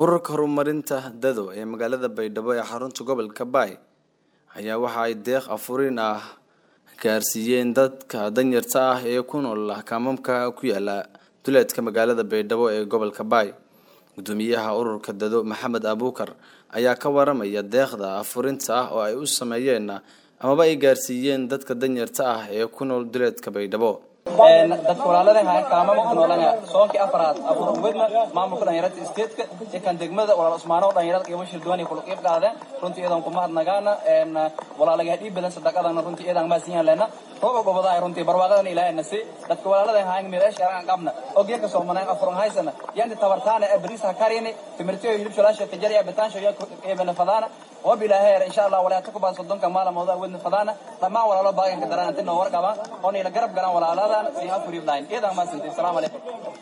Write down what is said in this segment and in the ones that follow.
ururka horumarinta dado ee magaalada baydhabo ee xarunta gobolka baay ayaa waxa ay deeq afurin ah gaarsiiyeen dadka danyarta ah ee ku nool kaamamka ku yaala duleedka magaalada baydhabo ee gobolka baay gudoomiyaha ururka dado maxamed abuukar ayaa ka waramaya deeqda afurinta ah oo ay u sameeyeen amaba ay gaarsiiyeen dadka danyarta ah ee ku nool duleedka baydhabo dadka walaalada hayan kaamama ku noolana soonkii afaraad abuur wedna maamulka dhalinyarada isteedka iyo kan degmada walaal usmaano dhalinyarada qiimo shir duwan kula qiib qaadeen runtii iyadan kuma hadnagaana walaalaga dhiib badan sadaqadana runtii iyadan ma siin leena rooba gobada runtii barwaaqadan ilaahay nasi dadka walaalada hayan meelaha aan qabna oo geeka soomanay afurun haysana yandi tabartaana abriisa kariyani timirtiyo hilib shalaasha tijariya batansho iyo eebana fadana وبالله إن شاء الله ولا تكبر صدقك مال موضوع ودن فضانا لما ولا لا باقي كدران أنتنا ورقة أوني لقرب قران ولا لا لا سيها فري بلاين إذا ما سنتي السلام عليكم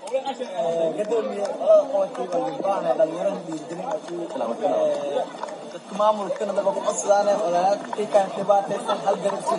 maamulkana daba ku codsadaan walaalkiikan dhibaataysan hal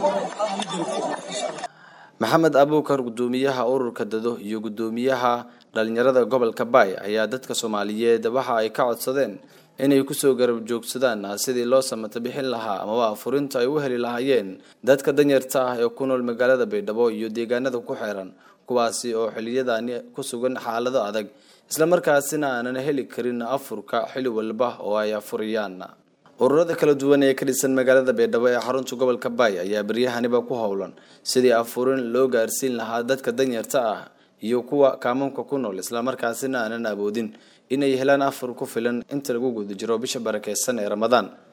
maxamed abuukar gudoomiyaha ururka dado iyo gudoomiyaha dhalinyarada gobolka baay ayaa dadka soomaaliyeed waxa ay ka codsadeen inay kusoo garab joogsadaan sidii loo samata bixin lahaa amaba afurinta ay u heli lahaayeen dadka danyarta ah ee ku nool magaalada baydhabo iyo deegaanada ku xeeran kuwaasi oo xiliyadani ku sugan xaalado adag islamarkaasina aanan heli karin afurka xili walba oo ay afuriyaan ururada kala duwan ee ka dhisan magaalada baydhabo ee xarunta gobolka baay ayaa beryahaniba ku howlan sidii afurin loo gaarsiin lahaa dadka danyarta ah iyo kuwa kaamamka ku nool islamarkaasina aanan awoodin inay helaan afur ku filan inta lagu guda jiro bisha barakeysan ee ramadaan